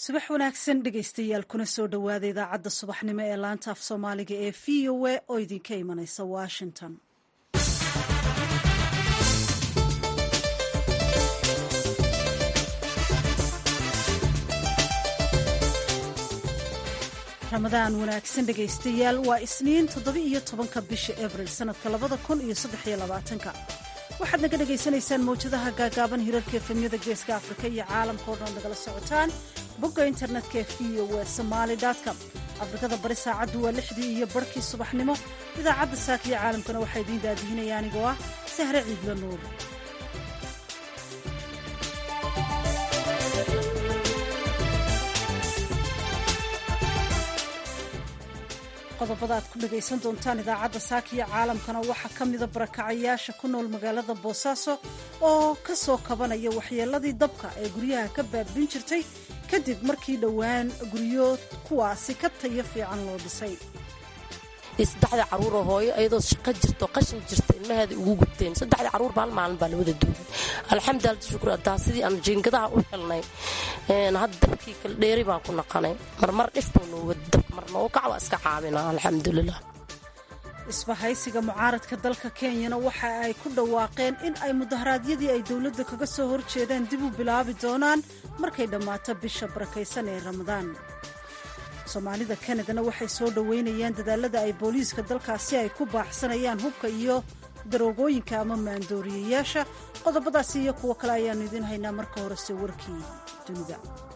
subax wanaagsan dhegaystayaal kuna soo dhowaada idaacadda subaxnimo ee laanta af soomaaliga ee v o a oo idinka imanaysa washington ramadaan wanaagsan dhegaystayaal waa isniin toddoba-iyo tobanka bisha abril sanadka labada kun iyo saddexiyo labaatanka waxaad naga dhagaysanaysaan mawjadaha gaagaaban hirarka efemyada geeska afrika iyo caalamka o dhan nagala socotaan bogga internetka ee v o w somaali com afrikada bari saacaddu waa lixdii iyo barhkii subaxnimo idaacadda saakiyo caalamkana waxaa idiin daadihinaya anigoo ah sahre ciidla nuur qodobada aad ku dhagaysan doontaan idaacadda saakiyo caalamkana waxaa ka mida barakacayaasha ku nool magaalada boosaaso oo ka soo kabanaya waxyeeladii dabka ee guryaha ka baabin jirtay kadib markii dhowaan guryo kuwaasi ka tayo fiican loo dhisay saddexda caruuroo hooyo ayadoo shaqo jirto qashin jirta ilmaheeda ugu gubteen saddexda caruur ba hal maalin baa la wada duugay alxamdulilah shukr adaa sidii aan jiingadaha u helnay hadda dabkii kala dheeri baan ku naqanay marmar dhif buu nooga dab marna oo kac waa iska caabina alxamdulilah isbahaysiga mucaaradka dalka kenyana waxa ay ku dhawaaqeen in ay mudaharaadyadii ay dowladda kaga soo horjeedaan dib u bilaabi doonaan markay dhammaato bisha barakaysan ee ramadaan soomaalida kanadana waxay soo dhoweynayaan dadaalada ay booliiska dalkaasi ay ku baaxsanayaan hubka iyo daroogooyinka ama maandooriyayaasha qodobadaasi iyo kuwo kale ayaannu idiin haynaa marka horese warkii dunida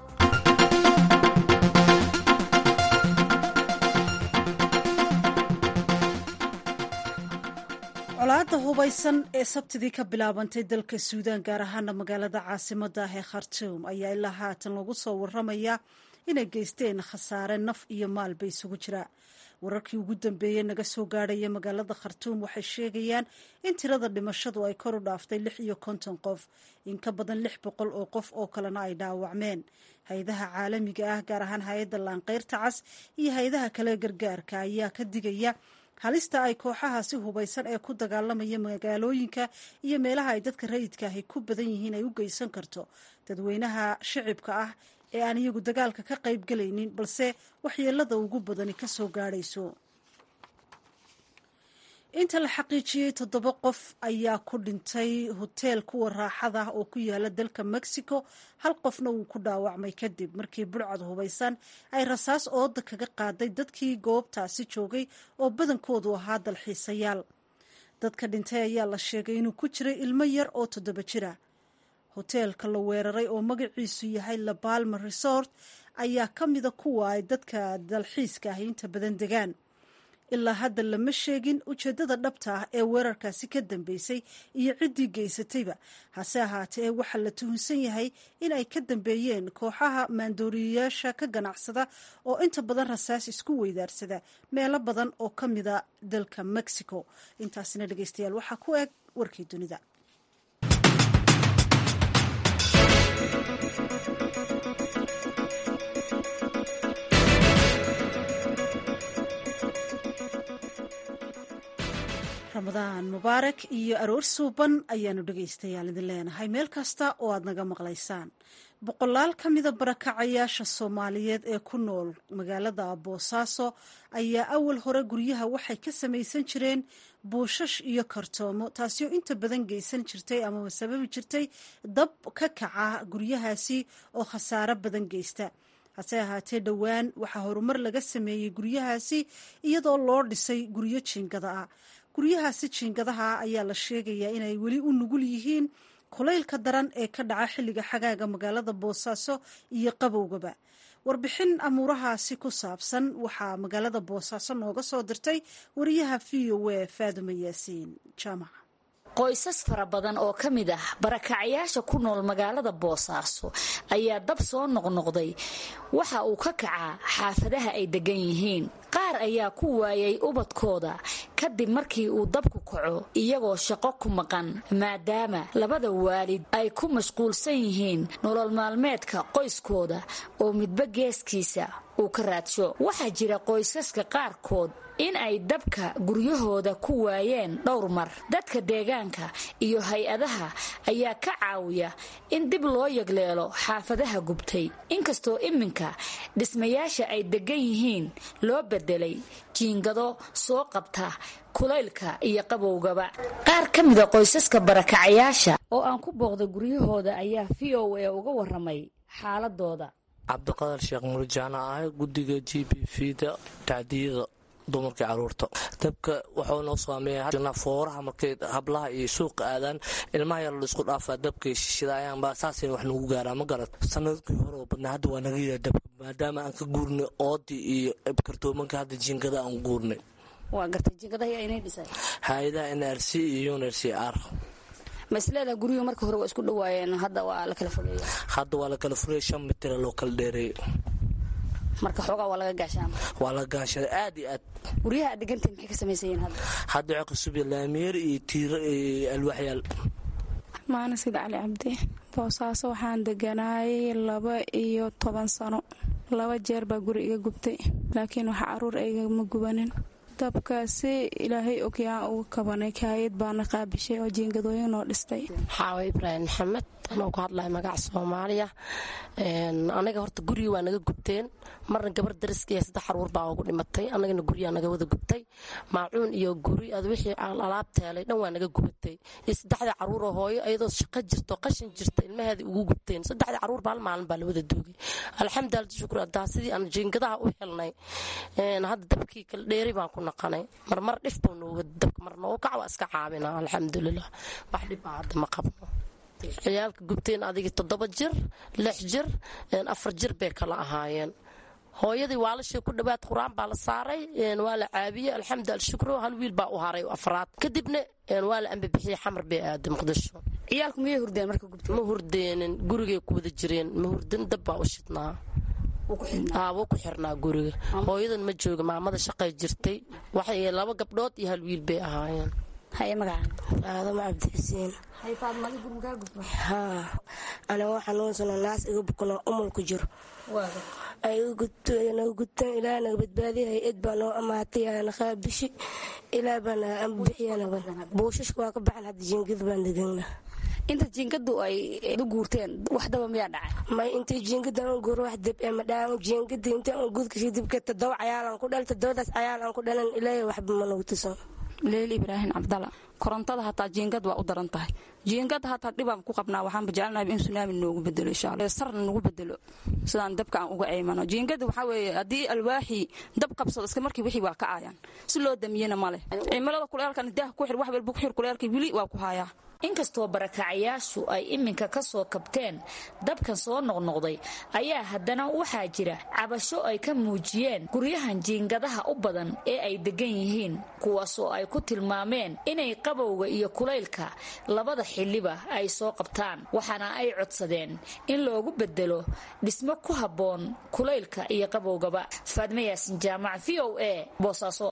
colaadda hubaysan ee sabtidii ka bilaabantay dalka suudaan gaar ahaana magaalada caasimadda ah ee khartuum ayaa ilaa haatan lagu soo waramayaa inay geysteen khasaare naf iyo maalba isugu jira wararkii ugu dambeeyey naga soo gaadhaya magaalada khartuum waxay sheegayaan in tirada dhimashadu ay kor u dhaaftay lix iyo konton qof in ka badan lix boqol oo qof oo kalena ay dhaawacmeen hay-adaha caalamiga ah gaar ahaan hay-adda laanqeyrta cas iyo hay-adaha kale gargaarka ayaa ka digaya halista ay kooxahaasi hubaysan ee ku dagaalamaya magaalooyinka iyo meelaha ay dadka rayidka ahi ku badan yihiin ay u geysan karto dadweynaha shicibka ah ee aan iyagu dagaalka ka qayb galaynin balse waxyeelada ugu badani ka soo gaadhayso inta la xaqiijiyey toddoba qof ayaa ku dhintay hoteel kuwa raaxada ah oo ku yaala dalka mexico hal qofna wuu ku dhaawacmay kadib markii burcad hubaysan ay rasaas ooda kaga qaaday dadkii goobtaasi joogay oo badankoodu ahaa dalxiisayaal dadka dhintay ayaa la sheegay inuu ku jiray ilmo yar oo toddoba jira hoteelka la weeraray oo magaciisu yahay la balma resort ayaa ka mida kuwa ay dadka dalxiiska ahi inta badan degaan ilaa hadda lama sheegin ujeeddada dhabta ah ee weerarkaasi ka dambeysay iyo ciddii geysatayba hase ahaatee waxaa la tuhunsan yahay in ay ka dambeeyeen kooxaha maandooriyayaasha ka ganacsada oo inta badan rasaas isku weydaarsada meelo badan oo ka mida dalka mexico intaasina dhegeystayaal waxaa ku eg warkii dunida ramadaan mubaarak iyo aroor suuban ayaanu dhegaystayaal idin leenahay meel kasta oo aad naga maqlaysaan boqolaal ka mida barakacayaasha soomaaliyeed ee ku nool magaalada boosaaso ayaa awal hore guryaha waxay ka samaysan jireen buushash iyo kartoomo taasioo inta badan geysan jirtay amaba sababi jirtay dab ka kaca guryahaasi oo khasaaro badan geysta hase ahaatee dhowaan waxaa horumar laga sameeyey guryahaasi iyadoo loo dhisay guryo jiingada ah guryahaasi jiingadaha ayaa la sheegayaa inay weli u nugul yihiin kulaylka daran ee ka dhaca xilliga xagaaga magaalada boosaaso iyo qabowgaba warbixin amuurahaasi ku saabsan waxaa magaalada boosaaso nooga soo dirtay wariyaha v o a faaduma yaasiin jaamac qoysas fara badan oo ka mid ah barakacayaasha ku nool magaalada boosaaso ayaa dab soo noqnoqday waxa uu ka kacaa xaafadaha ay degan yihiin qaar ayaa ku waayay ubadkooda kadib markii uu dabku kaco iyagoo shaqo ku maqan maadaama labada waalid ay ku mashquulsan yihiin nolol maalmeedka qoyskooda oo midba geeskiisa uu ka raadsho waxaa jira qoysaska qaarkood in ay dabka guryahooda ku waayeen dhowr mar dadka deegaanka iyo hay-adaha ayaa ka caawiya in dib loo yagleelo xaafadaha gubtay inkastoo iminka dhismayaasha ay degan yihiin loo bedelay jiingado soo qabta kulaylka iyo qabowgaba qaar ka mida qoysaska barakacayaasha oo aan ku booqda guryahooda ayaa v o a uga waramay xaaladooda cabdiqadar sheekh murjaana ah guddiga g b v da tacdiyada dumarkii caruurta dabka wuxuu noo saameeya fooraha markay hablaha iyo suuqa aadaan ilmaha yar laisku dhaafaa dabkay shishidaayaan saasay wax nagu gaaraa ma garad sanadkii hore oo badnaa hadda waa naga yaraa dabka maadaama aan ka guurnay oodii iyo kartoomanka hadda jiingada aan guurnay hay-adaha n r c iyo unr c r masleeda guryuhu marka hore waa isku dhawaayeen hadda waa la kala fogeeya hadda waa la kala furaya shan mitira loo kala dheereeyay marka xoogaa waa laga gaashaan waa la gaashada aad iyo aad guryaha aad degantahi maxay ka samaysan yihiin hadda hadda waxaa cusub laamiyeer iyo tiiro iyo alwaxyaal maana sida cali cabdi boosaaso waxaan deganaayay laba iyo toban sano laba jeer baa guri iga gubtay laakiin waxa caruur aygama gubanin dabkaasi ilaahay ogyaan uga kabanay kaayad baana qaabishay oo jiingadooyin noo dhistay xaawa ibraahim maxamed anoo ku hadlaya magaca soomaaliya anaga horta gurigi waa naga gubteen marna gabar dariskaiyo saddex caruur baa ugu dhimatay anagana guryaa naga wada gubtay maacuun iyo guri ad wixii alaab teelay dhan waa naga gubatay iyo saddexdii caruuroo hooyo iyadoo shaqo jirto qashin jirta ilmaheeda ugu gubteen saddexdii caruur baa hal maalin baa la wada doogay alxamdulilah shukur adaa sidii aan jiingadaha u helnay hadda dabkii kala dheeri baan ku naqanay marmar dhif buu nooga dabka mar noogu kac waa iska caabina alxamdulilah wax dhibbaa hadda ma qabno ciyaalka gubteen adigii toddoba jir lix jir afar jir bay kala ahaayeen hooyadii waalashay ku dhawaad qur-aan baa la saaray waa la caabiyey alxamdu alshukro hal wiil baa u haray afraad kadibna waa la ambabixiyey xamar bay aaday muqdisho ciyaalku miyay hurdeen marka gubtay ma hurdeenin gurigay ku wada jireen ma hurdin dab baa u shidnaa wuu ku xirnaa guriga hooyadan ma jooga maamada shaqay jirtay waxay laba gabdhood iyo hal wiil bay ahaayeen haye magaca aadamo cabdixuseen haa anigo xanuunsano naas iga bukano umul ku jiro naga gudtaan ilaa naga badbaadiya hay-ad baa noo amaatay aana qaabishi ilaa baa naga ambixiya buushashka waa ka baxan hadda jiingad baan degana inta jiingadu ay u guurteen wax daba miyaa dhacay may intay jiingadan u guuro wax dab ema dhaan jiingada intaan u gudkasii dibka todoba cayaalan ku dhal todobadaas cayaalan ku dhalan ilaahay waxba ma nagu tusan leel ibraahim cabdalla korontada hataa jiingad waa u daran tahay jiingada hataa dhibaan ku qabnaa waxaanba jecelnahay in sunaami noogu bedelo inshaalla sarna nagu bedelo sidaan dabka aan uga eymano jiingada waxaa weeye haddii alwaaxii dab qabsado iska markii wixii waa ka aayaan si loo damiyena male cimilada kuleelkan daah ku xir wax walba ku xir kuleelkii weli waa ku haayaa inkastoo barakacayaashu ay iminka ka soo kabteen dabkan soo noqnoqday ayaa haddana waxaa jira cabasho ay ka muujiyeen guryahan jiingadaha u badan ee ay degan yihiin kuwaasoo ay ku tilmaameen inay qabowga iyo kulaylka labada xilliba ay soo qabtaan waxaana ay codsadeen in loogu bedelo dhismo ku habboon kulaylka iyo qabowgaba faadme yaasin jaamac v o a boosaaso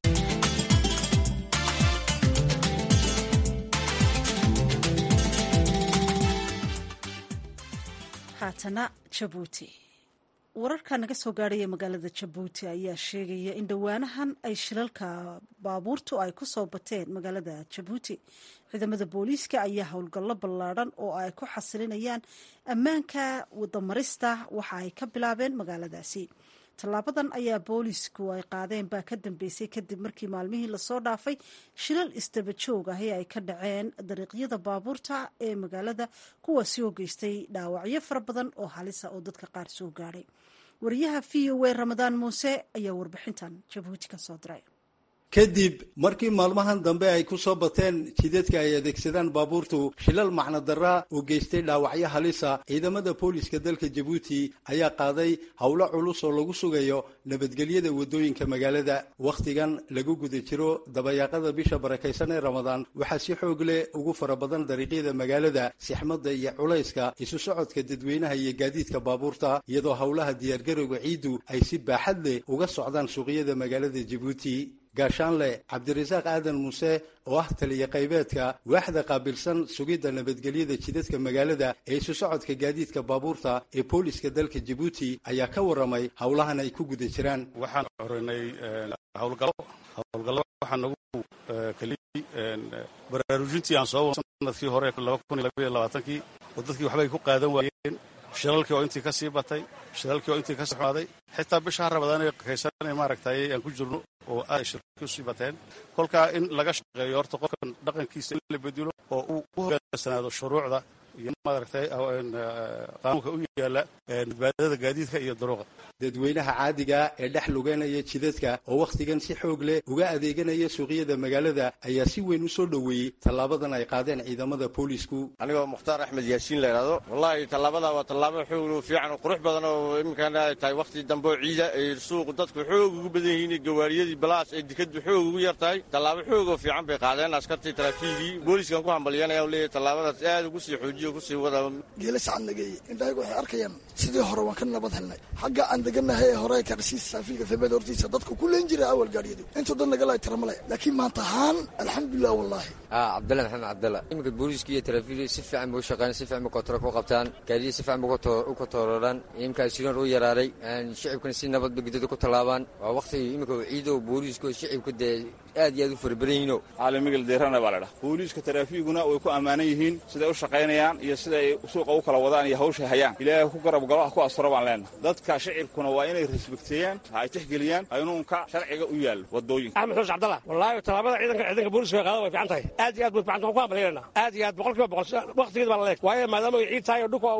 haatana jabuuti wararka naga soo gaadhaya magaalada jabuuti ayaa sheegaya in dhowaanahan ay shilalka baabuurtu ay ku soo bateen magaalada jabuuti ciidamada booliiska ayaa howlgallo ballaadhan oo ay ku xasilinayaan ammaanka wadamarista waxa ay ka bilaabeen magaaladaasi tallaabadan ayaa boolisku ay qaadeen baa ka dambeysay kadib markii maalmihii lasoo dhaafay shilal isdaba joog ahi ay ka dhaceen dariiqyada baabuurta ee magaalada kuwaasi oo geystay dhaawacyo fara badan oo halisa oo dadka qaar soo gaadhay wariyaha v o a ramadaan muuse ayaa warbixintan jabuuti ka soo diray kadib markii maalmahan dambe ay ku soo bateen jidadka ay adeegsadaan baabuurtu shilal macno darra oo geystay dhaawacyo halisa ciidamada booliska dalka jabuuti ayaa qaaday howlo culus oo lagu sugayo nabadgelyada waddooyinka magaalada wakhtigan lagu guda jiro dabayaaqada bisha barakaysan ee ramadaan waxaa si xoog leh ugu fara badan dariiqyada magaalada sixmadda iyo culayska isu socodka dadweynaha iyo gaadiidka baabuurta iyadoo howlaha diyaargarowga ciiddu ay si baaxad leh uga socdaan suuqyada magaalada jabuuti gaashaanle cabdirasaaq aadan muuse oo ah taliya qaybeedka waaxda qaabilsan sugidda nabadgelyada jidadka magaalada ee isu socodka gaadiidka baabuurta ee booliska dalka jabuuti ayaa ka warramay howlahan ay ku guda jiraan waxaan xoreynay howlgallo howlgallo waxaa nagu keliyey baraarujintii aan soo sanadkii hore kii oo dadkii waxbay ku qaadan waayeen shilalkii oo intii ka sii batay shilalkii oo intii ka sii xumaaday xitaa bisha rabadaan kaysanay maaragtay aan ku jirno oo aad shirki usii bateen kolkaa in laga shaqeeyo horta qofkan dhaqankiisa in la bedelo oo uu u hogaansanaado shuruucda iyo maaragtay qaanuunka u yaala badbaadada gaadiidka iyo daruuqa dadweynaha caadiga ee dhex lugeynaya jidadka oo wakhtigan si xoog leh uga adeeganaya suuqyada magaalada ayaa si weyn u soo dhoweeyey tallaabadan ay qaadeen ciidamada boolisku anigoo mukhtaar axmed yaasiin la idhaahdo wallaahi tallaabada waa tallaabo xoog fiican oo qurux badan oo iminkan ay tahay wakhti dambe oo ciida ay suuqu dadku xoog ugu badan yihiin gawaariyadii balaas ay dikadu xoog ugu yar tahay tallaabo xoog oo fiican bay qaadeen askartii taraafiigii booliskan ku hambalyanaya leeyahay tallaabadaas aad ugu sii xoojiyo kusii wada geela sacad nageeye indhahagu waxay arkayaan sidii hore waan ka nabad helnay xagga aan deganahay ee hore karsiis saafiga febeed hortiisa dadku ku leen jiray awal gaadhiyadu intuu dad nagala tiramale laakiin maanta ahaan alxamdulilah wallaahi cabdalla maxamed cabdalla iminka booliiska iyo taraafiigii si fiican bay u shaqeeyaan si fiican bay kontorool ku qabtaan gaadiya si fiican bay u kontorooraan iminkaa shiroon u yaraaday shicibkana si nabad bay gudada ku tallaabaan waa wakhtiga iminka ciido booliiska shicibka dee aad iyo aad u farabadan yihiino caalamigel deerana baa la dhaha booliiska taraafiiguna way ku ammaanan yihiin siday u shaqaynayaan iyo siday suuqa u kala wadaan iyo hawshay hayaan ilaahay ku garab galo ah ku asturo baan leenahay dadka shicibkuna waa inay resbekteeyaan ay tixgeliyaan aynuunka sharciga u yaallo wadooyinka axmed xuus cabdalla wallaahi tallaabada ciidanka ciidanka booliska qaada way fiican tahay aad iyo aad bay fiican tahay waan ku hambalyaynaa aad iyo aad boqol kiiba boqol waqtigeed baa la leeg waayo maadaama ay ciid tahay oo dhulka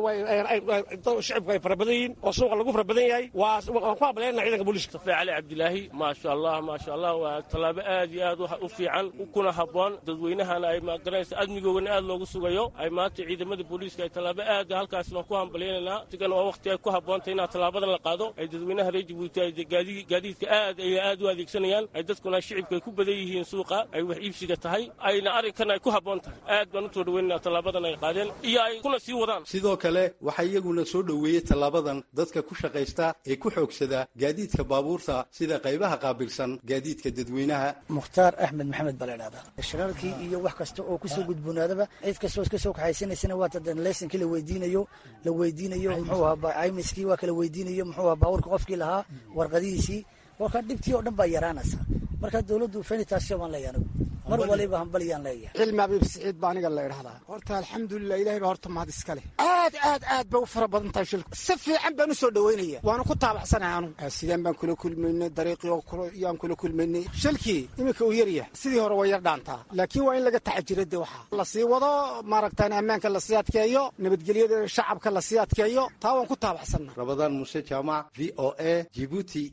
shicibku ay fara badan yihiin oo suuqa lagu fara badan yahay waa waan ku hambalyaynaa ciidanka booliska safi cali cabdilaahi maasha allah maasha allah waa tallaabo aad iyo aad u fiican kuna habboon dadweynahana ay magaranaysa admigoogana aad loogu sugayo ay maanta ciidamada booliiska ay tallaabo aad halkaas waan ku hambalyaynanaa sigana waa waqti ay ku habboontahay inaa tallaabadan la qaado ay dadweynaha reer jabuuti ay gaadiidka aad ay aad u adeegsanayaan ay dadkuna shicibka ay ku badan yihiin suuqa ay wax iibsiga tahay ayna arrinkan ay ku habboon tahay aad baan u soo dhaweynana tallaabadan ay qaadeen iyo ay kuna sii wadaan sidoo kale waxaa iyaguna soo dhoweeyey tallaabadan dadka ku shaqaysta ee ku xoogsada gaadiidka baabuurta sida qaybaha qaabilsan gaadiidka dadweynaha mukhtaar axmed maxamed baa la idhahdaa shirarkii iyo wax kasta oo kusoo gudboonaadaba cid kastoo iska soo kaxaysanaysana waa tadan laysankii la weydiinayo la weydiinayo muxuu ahaa caymiskii waa kala weydiinayo muxuu ahaa baabuurka qofkii lahaa warqadihiisii warka dhibtii oo dhan baa yaraanaysa marka dowladdu fenitaasyo baan leeyahay anigu mar waliba hambalyaan leeyahay cilmi abiib siciid baa aniga la idhahdaa horta alxamdulilah ilahay baa horta mahad iska leh aad aad aad bay u fara badan tahay shilku si fiican baan u soo dhaweynaya waana ku taabacsanahay anu sideen baan kula kulmaynay dariiqii yaan kula kulmaynay shilkii iminka uu yaryah sidii hore waa yar dhaantaa laakiin waa in laga taxajira de waxa lasii wado maaragtaan ammaanka lasii adkeeyo nabadgelyada shacabka lasii adkeeyo taa waan ku taabacsanna rabadaan muuse jaamac v o a jibuuti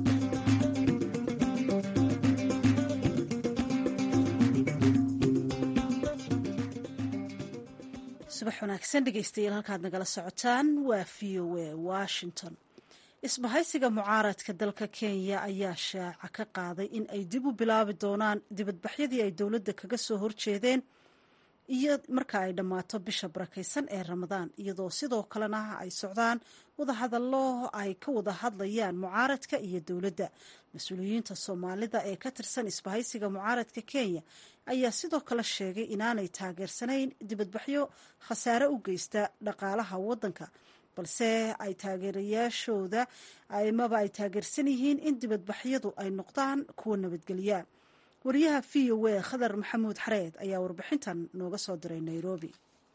subax wanaagsan dhegeystayaal halkaad nagala socotaan waa v o a washington isbahaysiga mucaaradka dalka kenya ayaa shaaca ka qaaday in ay dib u bilaabi doonaan dibadbaxyadii ay dowladda kaga soo horjeedeen iyo marka ay dhammaato bisha barakaysan ee ramadaan iyadoo sidoo kalena ay socdaan wadahadallo ay ka wada hadlayaan mucaaradka iyo dowladda mas-uuliyiinta soomaalida ee ka tirsan isbahaysiga mucaaradka kenya ayaa sidoo kale sheegay inaanay taageersanayn dibadbaxyo khasaare u geysta dhaqaalaha waddanka balse ay taageerayaashooda amaba ay taageersan yihiin in dibadbaxyadu ay noqdaan kuwa nabadgelya wariyaha v o a khadar maxamuud xareed ayaa warbixintan nooga soo diray nairobi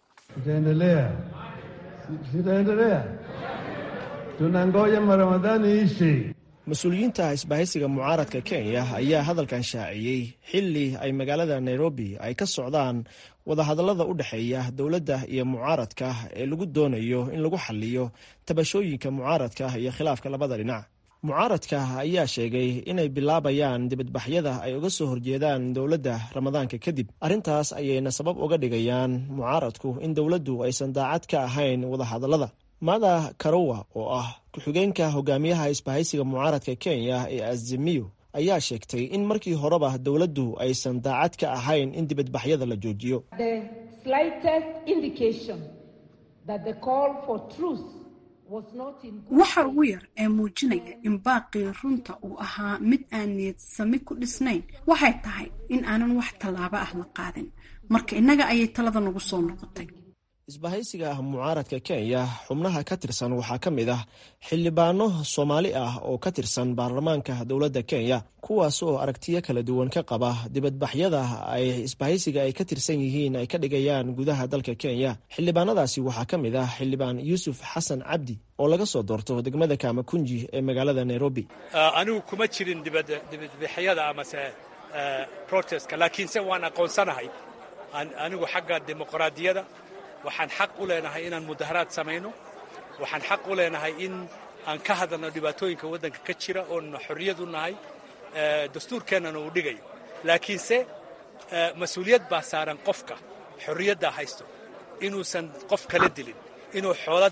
mas-uuliyiinta isbahaysiga mucaaradka kenya ayaa hadalkan shaaciyey xili ay magaalada nairobi ay ka socdaan wadahadallada u dhexeeya dowladda iyo mucaaradka ee lagu doonayo in lagu xaliyo tabashooyinka mucaaradka iyo khilaafka labada dhinac mucaaradka ayaa sheegay inay bilaabayaan dibadbaxyada ay uga soo horjeedaan dowladda ramadaanka kadib arrintaas ayayna sabab uga dhigayaan mucaaradku in dowladdu aysan daacad ka ahayn wadahadallada mada karowa oo ah ku-xigeenka hogaamiyaha isbahaysiga mucaaradka kenya ee azimiyo ayaa sheegtay in markii horeba dowladdu aysan daacad ka ahayn in dibadbaxyada la joojiyo waxa ugu yar ee muujinaya in baaqii runta uu ahaa mid aan niyad sami ku dhisnayn waxay tahay in aanan wax tallaabo ah la qaadin marka innaga ayay talada nagu soo noqotay isbahaysiga mucaaradka kenya xubnaha ka tirsan waxaa ka mid ah xildhibaano soomaali ah oo ka tirsan baarlamaanka dowladda kenya kuwaas oo aragtiyo kala duwan ka qaba dibadbaxyada ay isbahaysiga ay ka tirsan yihiin ay ka dhigayaan gudaha dalka kenya xildhibaanadaasi waxaa ka mid ah xildhibaan yuusuf xasan cabdi oo laga soo doorto degmada kamakunji ee magaalada nairobi anigu kuma jirin dibadbaxyada amase protestka laakiinse waan aqoonsanahay anigu xagga dimuqraadiyada waxaan xaq u leenahay inaan mudaharaad samayno waxaan xaq u leenahay in aan ka hadalno dhibaatooyinka waddanka ka jira oon xorriyad u nahay dastuurkeennana uu dhigayo laakiinse mas-uuliyad baa saaran qofka xorriyaddaa haysto inuusan qof kala dilin inuu xoola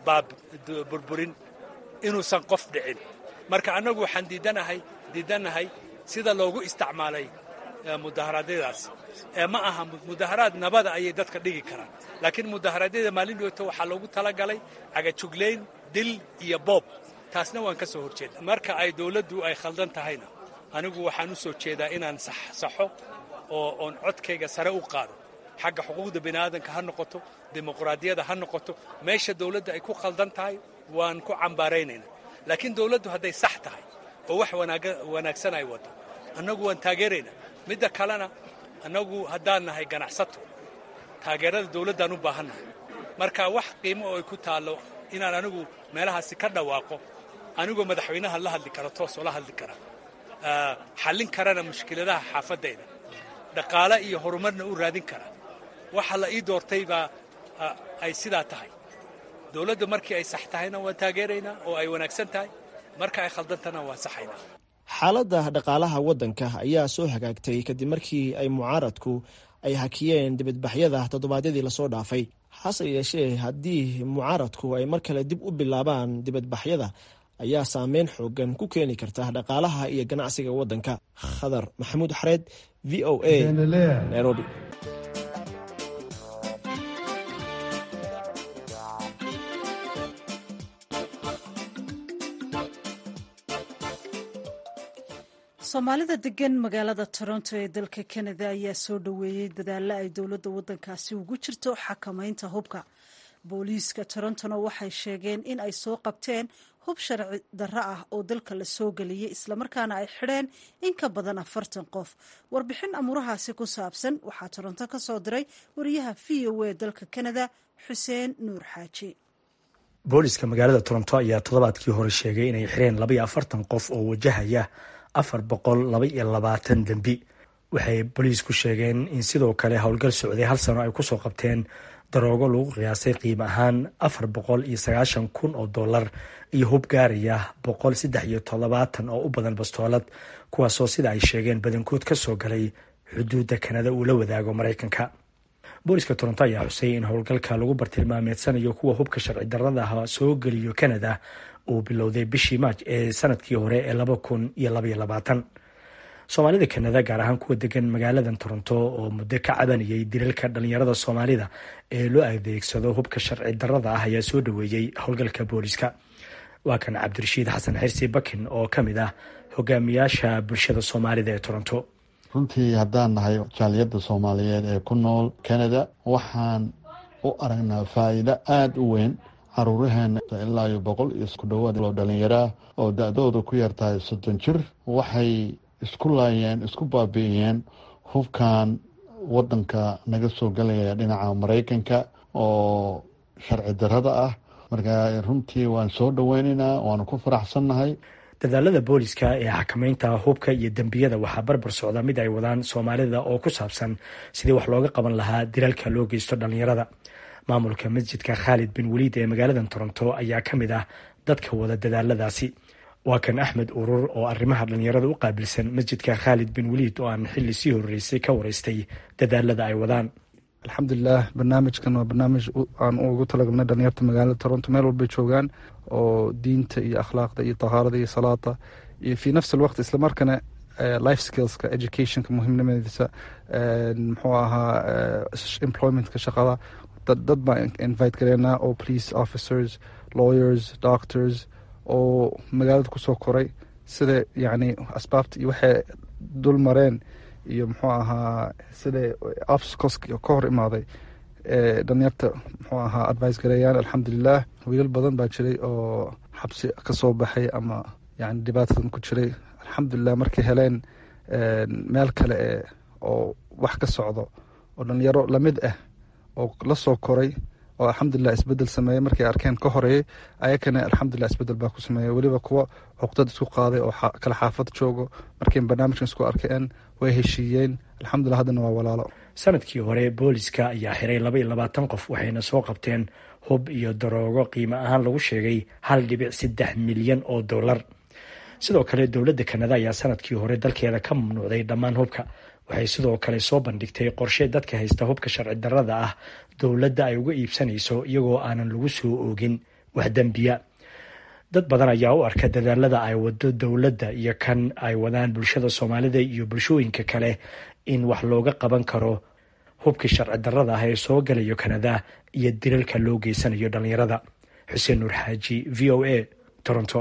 burburin inuusan qof dhicin marka annagu waxaan diidanahay diidannahay sida loogu isticmaalay mudaharaadyadaas ma aha mudaharaad nabada ayay dadka dhigi karaan laakiin mudaharaadyada maalin dhowto waxaa loogu talagalay cagajuglayn dil iyo boob taasna waan ka soo horjeeda marka ay dowladdu ay khaldan tahayna anigu waxaan u soo jeedaa inaan saxo oo oon codkayga sare u qaado xagga xuquuqda bini'aadanka ha noqoto dimuqraadiyada ha noqoto meesha dowladda ay ku khaldan tahay waan ku cambaaraynaynaa laakiin dowladdu hadday sax tahay oo wax wanaagsan ay waddo annagu waan taageeraynaa midda kalena annagu haddaan nahay ganacsato taageerada dowladdaan u baahannahay marka wax qiimo oo ay ku taallo inaan anigu meelahaasi ka dhawaaqo anigoo madaxweynaha la hadli kara toosoo la hadli kara xallin karana mushkiladaha xaafaddayda dhaqaale iyo horumarna u raadin kara waxa la ii doortay baa ay sidaa tahay dowladda markii ay sax tahayna waan taageeraynaa oo ay wanaagsan tahay marka ay khaldantana waan saxaynaa xaaladda dhaqaalaha waddanka ayaa soo hagaagtay kadib markii ay mucaaradku ay hakiyeen dibadbaxyada toddobaadyadii lasoo dhaafay hase yeeshee haddii mucaaradku ay mar kale dib u bilaabaan dibadbaxyada ayaa saameyn xoogan ku keeni karta dhaqaalaha iyo ganacsiga waddanka khadar maxamuud xareed v o a nairobi soomaalida degan magaalada toronto ee dalka canada ayaa soo dhoweeyey dadaalo ay dowladda waddankaasi ugu jirto xakamaynta hubka booliiska torontona waxay sheegeen in ay soo qabteen hub sharci darro ah oo dalka la soo geliyey islamarkaana ay xidheen in ka badan afartan qof warbixin amuurahaasi ku saabsan waxaa toronto ka soo diray wariyaha v o a dalka canada xuseen nuur xaaji booliiska magaalada toronto ayaa toddobaadkii hore sheegay inay xireen labaiyo afartan qof oo wajahaya afar boqol laba iyo labaatan dembi waxay booliisku sheegeen in sidoo kale howlgal socday hal sano ay kusoo qabteen daroogo lagu qiyaasay qiimo ahaan afar boqol iyo sagaashan kun oo dollar iyo hub gaaraya boqol saddex iyo toddobaatan oo u badan bastoolad kuwaasoo sida ay sheegeen badankood ka soo galay xuduudda kanada uu la wadaago maraykanka booliska toronto ayaa xusay in howlgalka lagu bartilmaameedsanayo kuwa hubka sharci darrada ah soo geliyo kanada uu bilowday bishii maaj ee sanadkii hore ee laba kun iyo labaiyo labaatan soomaalida kanada gaar ahaan kuwa degan magaaladan toronto oo muddo ka cabanayay dilalka dhalinyarada soomaalida ee loo adeegsado hubka sharci darrada ah ayaa soo dhaweeyey howlgalka booliska waa kan cabdirashiid xasan xirsi bakin oo ka mid ah hogaamiyaasha bulshada soomaalida ee toronto runtii haddaan nahay jaaliyadda soomaaliyeed ee ku nool canada waxaan u aragnaa faa'iido aada u weyn caruuraheena ilaa iyo boqol iyo ku dhawaad oo dhalinyaraa oo da-dooda ku yartahay soddon jir waxay isku laayeen isku baabi'iyeen hubkan wadanka naga soo galaya dhinaca maraykanka oo sharci darrada ah marka runtii waan soo dhoweynaynaa waanu ku faraxsannahay dadaalada booliska ee xakamaynta hubka iyo dembiyada waxaa barbar socda mid ay wadaan soomaalida oo ku saabsan sidii wax looga qaban lahaa dilaalka loo geysto dhalinyarada maamulka masjidka khaalid bin waliid ee magaalada toronto ayaa ka mid ah dadka wada dadaaladaasi waa kan axmed urur oo arrimaha dhalinyarada u qaabilsan masjidka khaalid bin waliid oo aan xili sii horeysay ka wareystay dadaalada ay wadaan alxamdulilah barnaamijkan waa barnaamij aan ugu talagalnay dhalinyarta magaalada toronto meel walbay joogaan oo diinta iyo akhlaaqda iyo tahaarada iyo salaada iyo fi nafsi alwaqt islamarkana life skillska educationka muhiimnimadiisa muxuu ahaa employmentka shaqada dad baan invite gareynaa oo police officers lawyers doctors oo magaalada kusoo koray sida yacni asbaabta iyo waxay dul mareen iyo muxuu ahaa sida obstacles ka hor imaaday dhalinyarta muxuu ahaa advice gareeyaan alxamdulilah wiilal badan baa jiray oo xabsi ka soo baxay ama yani dhibaatadan ku jiray alxamdulilah markay heleen meel kale e oo wax ka socdo oo dhalinyaro lamid ah oo la soo koray oo alxamdulilah isbedel sameeyey markay arkeen ka horeeyey ayakana alxamdulilah isbedel baa ku sameeyey weliba kuwa cuqdad isku qaaday oo kala xaafad joogo markay barnaamijkan isku arkeen way heshiiyeen alxamdulilah haddana waa walaalo sanadkii hore booliska ayaa xiray laba iyo labaatan qof waxayna soo qabteen hub iyo daroogo qiimo ahaan lagu sheegay hal dhibic saddex milyan oo dollar sidoo kale dowladda kanada ayaa sanadkii hore dalkeeda ka mamnuucday dhammaan hubka waxay sidoo kale soo bandhigtay qorshe dadka haysta hubka sharci darrada ah dowladda ay uga iibsanayso iyagoo aanan lagu soo oogin wax dembiya dad badan ayaa u arka dadaalada ay wado dowladda iyo kan ay wadaan bulshada soomaalida iyo bulshooyinka kale in wax looga qaban karo hubkii sharci darrada ah ee soo galayo kanada iyo dilalka loo geysanayo dhallinyarada xuseen nuur xaaji v o a toronto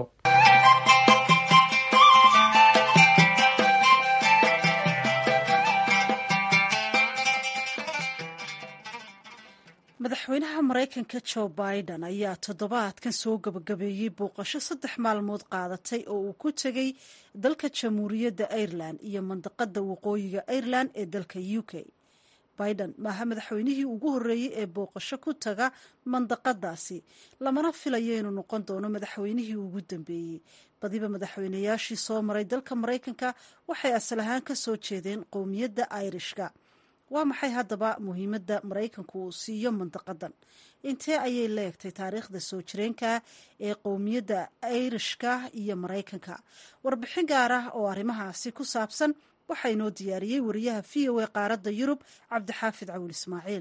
madaxweynaha maraykanka jo biden ayaa toddobaadkan soo gabagabeeyey booqasho saddex maalmood qaadatay oo uu ku tegey dalka jamhuuriyadda ireland iyo mandaqada waqooyiga ireland ee dalka u k biden maaha madaxweynihii ugu horreeyey ee booqasho ku taga mandaqadaasi lamana filayo inuu noqon doono madaxweynihii ugu dambeeyey badiba madaxweynayaashii soo maray dalka maraykanka waxay asal ahaan ka soo jeedeen qowmiyadda irishka waa maxay haddaba muhiimadda maraykanku uu siiyo mandaqadan intee ayay leegtay taariikhda soo jireenka ee qowmiyadda irishka iyo maraykanka warbixin gaar ah oo arrimahaasi ku saabsan waxaa inoo diyaariyey wariyaha v o a qaaradda yurub cabdixaafid cawil ismaaciil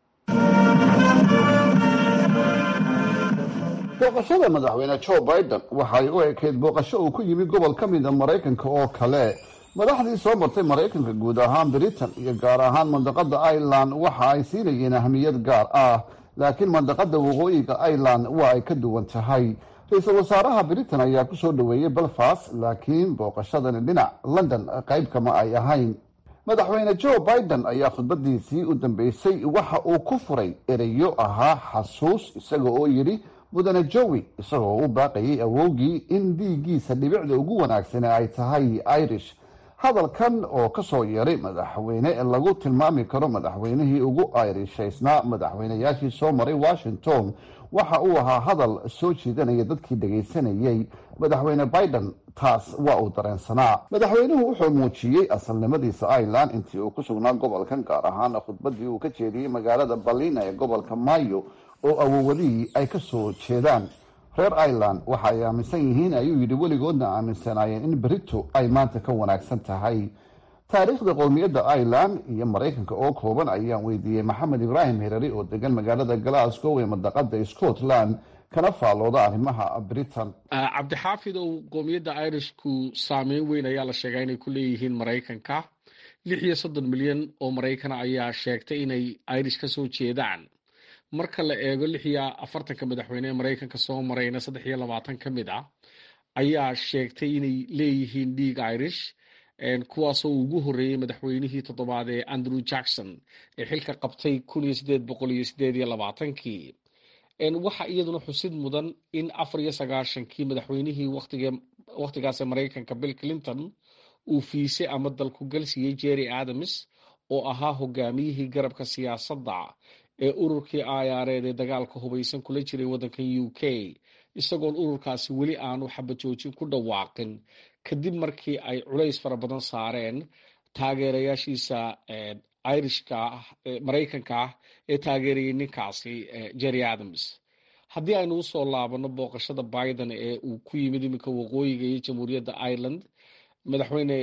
booqashada madaxweyne jo biden waxay u ekayd booqasho uu ku yimi gobol ka mida maraykanka oo kale madaxdii soo martay maraykanka guud ahaan britain iyo gaar ahaan mandaqada ireland waxa ay siinayeen ahmiyad gaar ah laakiin mandaqada waqooyiga ireland waa ay ka duwan tahay ra-iisul wasaaraha britain ayaa kusoo dhoweeyey belfast laakiin booqashadani dhinac london qayb kama ay ahayn madaxweyne jo biden ayaa khudbadiisii u dambeysay waxa uu ku furay ereyo ahaa xasuus isaga oo yidhi mudane jowi isagoo u baaqayay awowgii in dhiiggiisa dhibicda ugu wanaagsane ay tahay irish hadalkan oo kasoo yeeray madaxweyne lagu tilmaami karo madaxweynihii ugu irishaysnaa madaxweynayaashii soo maray washington waxa uu ahaa hadal soo jiidanaya dadkii dhagaysanayay madaxweyne biden taas waa uu dareensanaa madaxweynuhu wuxuu muujiyey asalnimadiisa ireland intii uu ku sugnaa gobolkan gaar ahaan khudbadii uu ka jeediyey magaalada balina ee gobolka mayo oo awowadihii ay ka soo jeedaan reer ireland waxa ay aaminsan yihiin ayuu yidhi weligoodna aaminsanaayeen in berito ay maanta ka wanaagsan tahay taariikhda qowmiyadda ireland iyo maraykanka oo kooban ayaan weydiiyey maxamed ibraahim herari oo degan magaalada glasgow ee madaqada scotland kana faallooda arrimaha britain cabdixaafidow qowmiyadda irishku saameyn weyn ayaa la sheegaa inay ku leeyihiin maraykanka lix iyo soddon milyan oo maraykana ayaa sheegtay inay irish ka soo jeedaan marka la eego lix iyo afartanka madaxweyne ee maraykanka soo marayna saddex iyo labaatan ka mid ah ayaa sheegtay inay leeyihiin dhiig irish kuwaasoo ugu horreeyey madaxweynihii toddobaad ee andrew jackson ee xilka qabtay kun iyo sideed boqol iyo sideed iyo labaatankii waxaa iyaduna xusid mudan in afar iyo sagaashankii madaxweynihii wakhtigaas ee maraykanka bill clinton uu fiisay ama dalku galsiiyey jerry adams oo ahaa hogaamiyihii garabka siyaasadda ee ururkii ayaareed ee dagaalka hubaysan kula jiray waddankan u k isagoon ururkaasi weli aanu xabajoojin ku dhawaaqin kadib markii ay culays fara badan saareen taageerayaashiisa irishka maraykanka ah ee taageerayay ninkaasi jerry adams haddii aynu usoo laabano booqashada biden ee uu ku yimid iminka waqooyiga iyo jamhuuriyadda ireland madaxweyne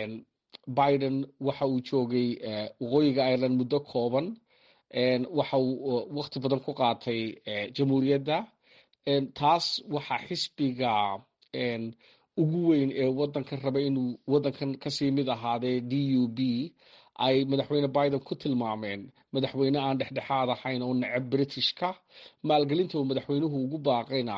biden waxa uu joogay waqooyiga ireland muddo kooban waxa uu waqti badan ku qaatay jamhuuriyadda taas waxaa xisbiga ugu weyn ee wadankan raba inuu wadankan kasii mid ahaadee d u b ay madaxweyne biden ku tilmaameen madaxweyne aan dhexdhexaad ahayn oo necab britishka maalgelinta uu madaxweynuhu ugu baaqayna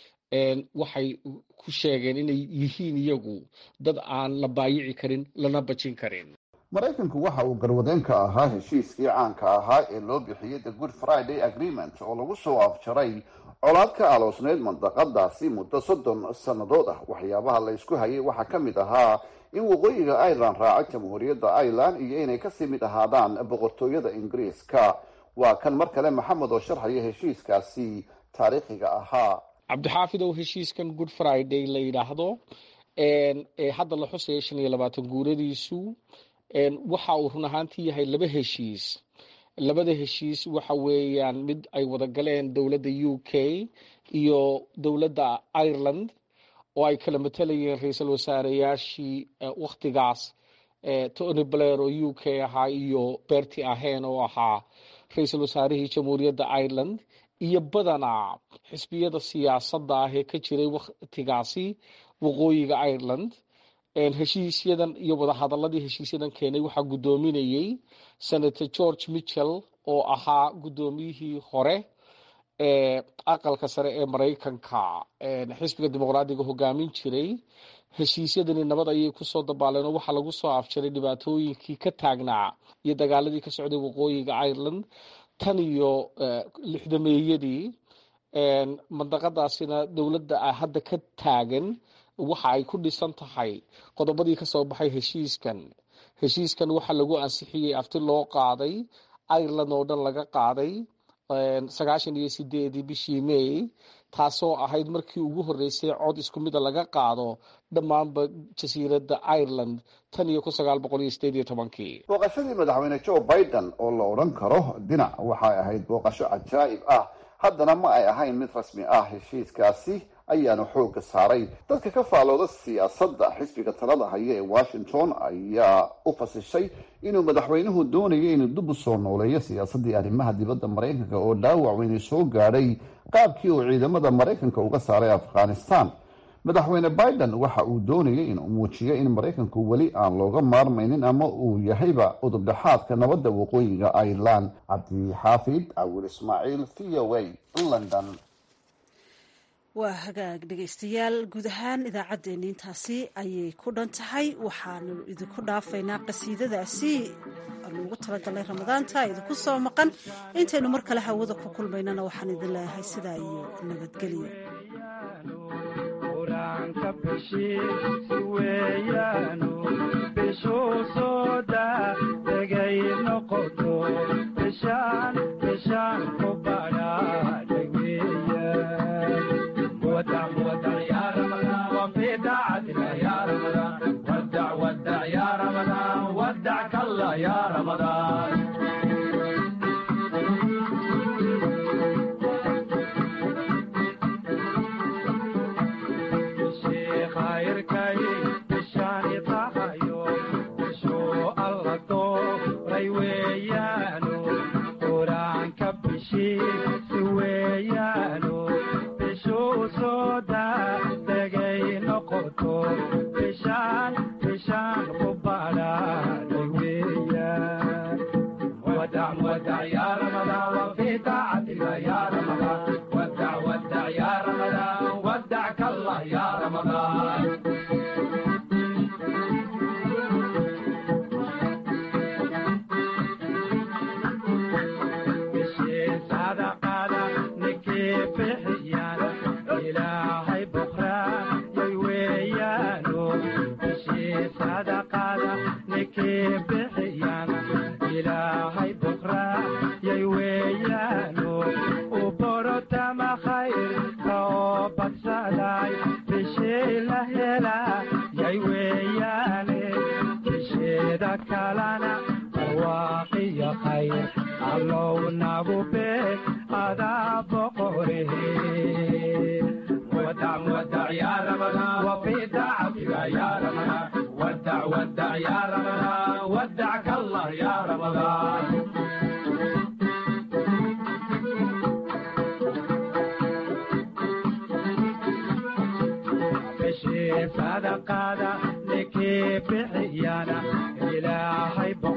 waxay ku sheegeen inay yihiin iyagu dad aan la baayici karin lana bajin karin maraykanku waxa uu garwadeen ka ahaa heshiiskii caanka ahaa ee loo bixiyey the good friday agreement oo lagu soo afjaray colaad ka aloosneyd mandaqadaasi muddo soddon sannadood ah waxyaabaha la ysku hayay waxaa ka mid ahaa in waqooyiga ireland raaco jamhuuriyadda ireland iyo inay kasii mid ahaadaan boqortooyada ingiriiska waa kan mar kale maxamed oo sharxaya heshiiskaasi taariikhiga ahaa cabdixaafid ow heshiiskan good friday la yidhaahdo ee hadda la xusaya shan iyo labaatan guuradiisu waxa uu run ahaantii yahay laba heshiis labada heshiis waxa weeyaan mid ay wada galeen dowladda u k iyo dowladda ireland oo ay kala matalayeen ra-iisul wasaareyaashii wakhtigaas tony blair oo u k ahaa iyo berti ahen oo ahaa ra-iisul wasaarihii jamhuuriyadda ireland iyo badanaa xisbiyada siyaasadda ah ee ka jiray wakhtigaasi waqooyiga ireland heshiisyadan iyo wadahadaladii heshiisyadan keenay waxaa guddoominayey senator george mitchell oo ahaa guddoomiyihii hore ee aqalka sare ee maraykanka xisbiga dimuqraadiga hogaamin jiray heshiisyadani nabad ayay kusoo dabaaleen oo waxaa lagu soo afjaray dhibaatooyinkii ka taagnaa iyo dagaaladii ka socday waqooyiga ireland tan iyo lixdameeyadii mandaqadaasina dowladda hadda ka taagan waxa ay ku dhisan tahay qodobadii kasoo baxay heshiiskan heshiiskan waxaa lagu ansixiyey afti loo qaaday ireland oo dhan laga qaaday sagaashan iyo sideedii bishii may taasoo ahayd markii ugu horreysay cod isku mida laga qaado dhammaanba jasiiradda ireland tan iyo kun sagaal boqol iyo sideed iyo tobankii booqashadii madaxweyne joe biden oo la odhan karo dhinac waxay ahayd booqasho cajaa'ib ah haddana ma ay ahayn mid rasmi ah heshiiskaasi ayaanu xooga saaray dadka ka faalooda siyaasadda xisbiga talada haya ee washington ayaa u fasishay inuu madaxweynuhu doonayay inuu dib u soo nooleeyo siyaasaddii arrimaha dibadda maraykanka oo dhaawac weyni soo gaadhay qaabkii uu ciidamada maraykanka uga saaray afghanistan madaxweyne biden waxa uu doonayay inuu muujiyo in maraykanku weli aan looga maarmaynin ama uu yahayba udubdhexaadka nabadda waqooyiga ireland cabdixaafid cawil ismaaciil v o a london waa hagaag dhegaystayaal guud ahaan idaacaddeenni intaasi ayay ku dhan tahay waxaanu idinku dhaafaynaa qasiidadaasi anuugu talagalnay ramadaanta idinku soo maqan intaynu mar kale hawada ku kulmaynana waxaan idin leeyahay sidaa iyo nabadgelyo sadaqada ninkii bixiyana ilaahay